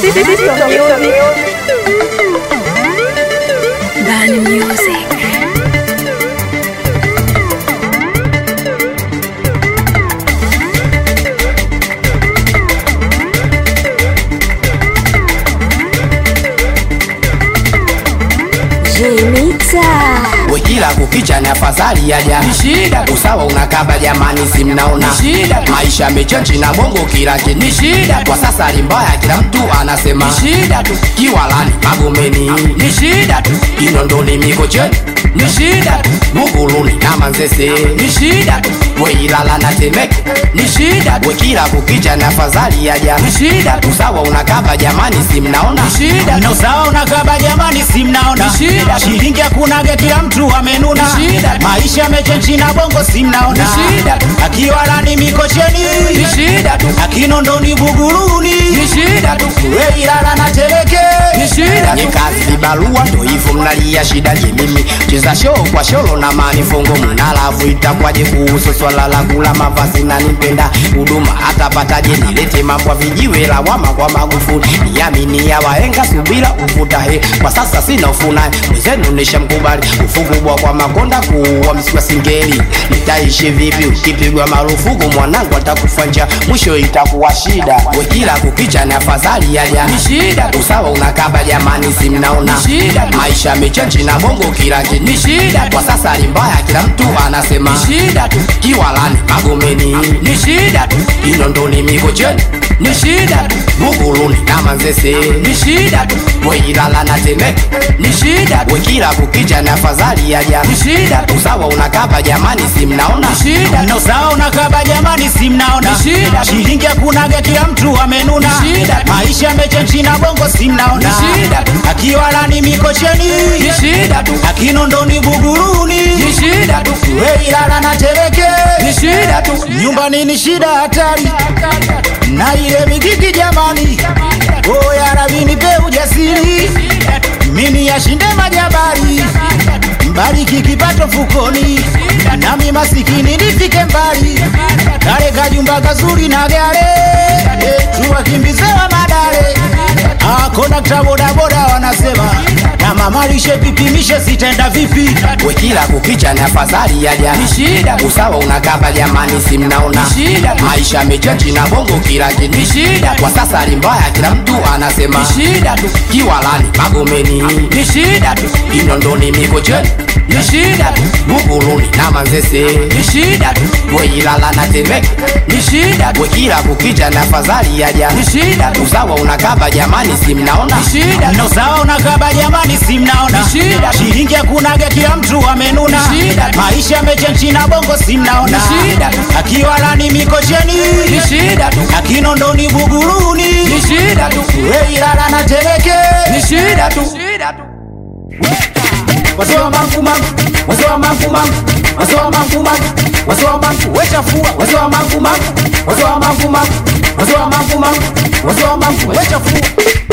Bani Music. Jimita. Wekila kukicha ni afadhali ya jana shida usawa unakaba jamani si mnaona shida maisha mechenchi na bongo kila kitu ni shida kwa sasa hali mbaya kila mtu anasema shida tu kiwalani magomeni ni shida tu kinondoni mikocheni ni shida tu muguluni na manzese ni shida tu weilala na temeke ni shida tu wekila kukicha ni afadhali ya jana shida tu usawa unakaba jamani si mnaona shida na usawa unakaba jamani, si mnaona Shida. shilingi hakunaga, kila mtu amenuna, Shida. maisha yamechenji na bongo, si mnaona Shida. akiwalani mikocheni, ni shida tu akinondoni buguruni, ni shida tu weilala na teleke ni shida nye kazi vibarua ndo hivyo mnalia shida je mimi cheza show kwa sholo na manifongo mnalavu itakwaje kuhusu swala la kula mavazi na nipenda huduma hata pataje nilete mambo ya vijiwe lawama kwa magufuli niamini ya wahenga subira uvuta he kwa sasa sina ufunaye mwenzenu nishamkubali ufukubwa kwa makonda kuua msiwa singeli nitaishi vipi ukipigwa marufuku mwanangu atakufa njaa mwisho itakuwa shida wekila kukicha ni afadhali ya jana shida usawa unakaba jamani si mnaona shida maisha yamechenji na bongo kila kitu ni shida kwa sasa hali mbaya kila mtu anasema shida tu kiwalani magomeni ni shida tu inondoni mikocheni ni shida tu muguluni na manzese ni shida tu weilala na temeke ni shida tu wekila kukicha ni afadhali ya jana ni shida tu usawa unakaba jamani si mnaona shida na usawa unakaba jamani, si mnaona Ni shida. shilingi hakunaga, kila mtu amenuna, Ni shida. maisha yamechenji na bongo, si mnaona Ni shida. akiwalani mikocheni, ni shida tu akinondoni buguruni, ni shida tu weilala na teleke ni shida tu nyumbani ni shida hatari na ile mikiki jamani, oya rabi nipe ujasiri, mimi yashinde majabari, mbariki kipato fukoni, nami masikini nifike mbali, kale kajumba kazuri na gare eh, tuwakimbizewa madare akonakta bodaboda wanasema na mamalishe pipimishe sitaenda vipi wekila kukicha ni afadhali ya jana shida usawa unakaba jamani si mnaona shida maisha yamechenji na bongo kila kitu ni shida kwa sasa hali mbaya kila mtu anasema shida tu kiwalani magomeni ni shida tu inondoni mikocheni ni shida tu muguluni na manzese ni shida tu weilala na temeke ni shida tu wekila kukicha ni afadhali ya jana shida tu usawa unakaba jamani si mnaona shida na usawa unakaba jamani, si mnaona Ni shida. shilingi hakunaga, kila mtu amenuna, Ni shida. maisha yamechenji na bongo, si mnaona Ni shida. akiwalani mikocheni, ni shida tu akinondoni buguruni, ni shida tu weilala na teleke ni shida tu wasewa mangu mangu, wasewa mangu mangu, wasewa mangu mangu, wasewa mangu wechafua, wasewa mangu mangu, wasewa mangu mangu, wasewa mangu mangu, wasewa mangu wechafua